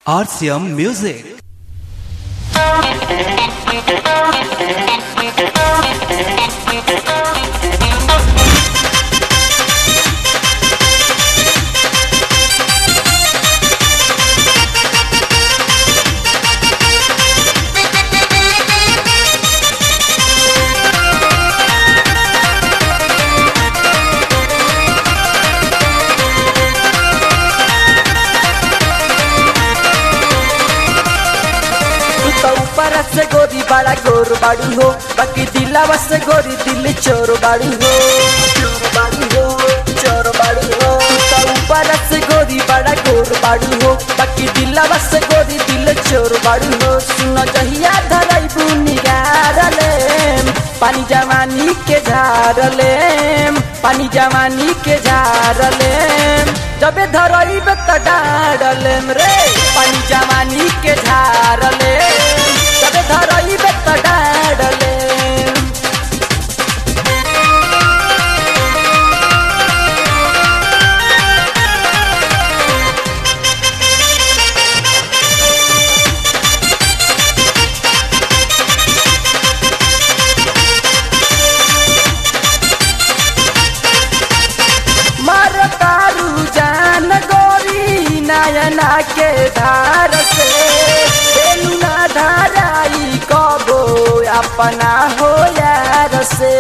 RCM Music. तू तो ऊपर से गोरी बड़ा गोर बाड़ू हो बाकी दिलावा से गोरी दिल चोर बाड़ू हो चोर बाड़ू हो चोर बाड़ू हो तू तो ऊपर से गोरी बड़ा गोर बाड़ू हो बाकी दिलावा से गोरी दिल चोर बाड़ू हो सुनो जहिया धराई बुनी गारले पानी जवानी के झारले पानी जवानी के झारले जबे धरई त डारले रे पानी जवानी के झारले जबे धरई त डारले मर तारू जान गोरी नयना के धार से बेलू ना धाराई कबो अपना हो यार से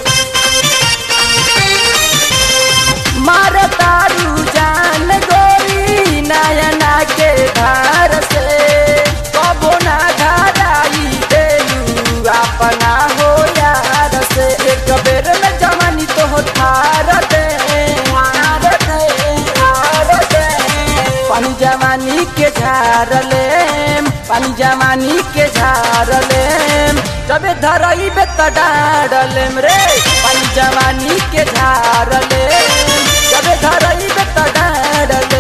मर तारू जान गोरी नयना के धार से कबो ना धाराई बेलू अपना हो यार से एक बेर में जवानी तो हो थार दे थार दे, थार दे। पानी जवानी के झारले पानी जवानी के झारले जबे धरई बे त डारले रे पानी जवानी के झारले जबे धरई बे त डारले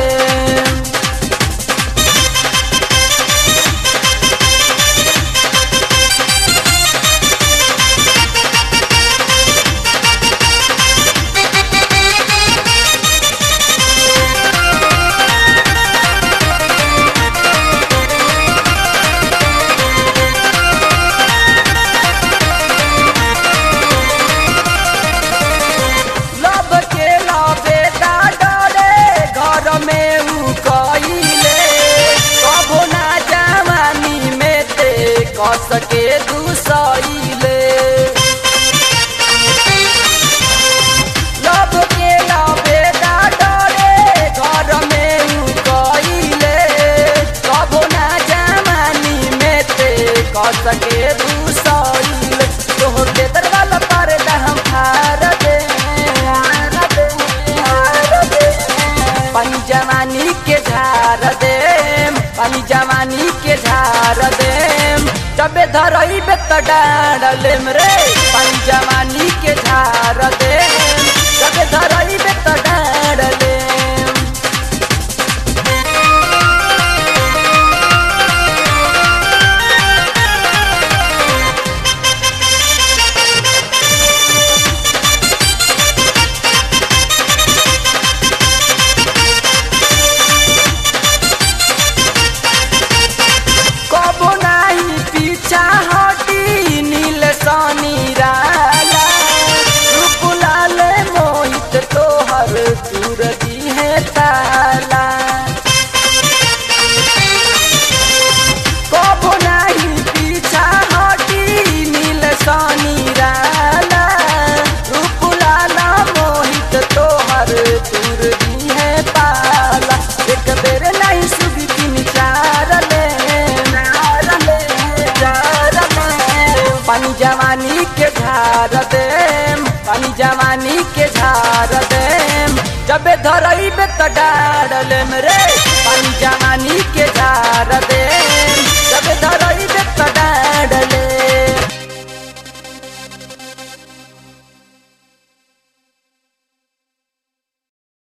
लब के लबे दा डरे घर में उ कइले कबो ना जवानी में ते कस के दुसइले लब के लबे दा डरे घर में उ कइले कबो ना जवानी में ते कस के दुसइले तोहर के दरवाजा पर हम हार दे हार दे, हार दे। पानी जवानी के झार दे पानी जवानी के झार दे जबे धरई बे त डारले रे पानी जवानी के झार दे जबे धरई बे त डारले कबो नाही पीछा हटी नील सानी राला रूप लाल मोहित तोहर दूर दी है ताला कबो नाही पीछा हटी नील सानी राला रूप लाल मोहित तोहर दूर दी है पाला एक बेर नहीं सुधी तीन चार ले चार ले, चार ले। पानी जवानी के झार दे पानी जवानी के झार दे जबे धरई बे त डारले रे पानी जवानी के झार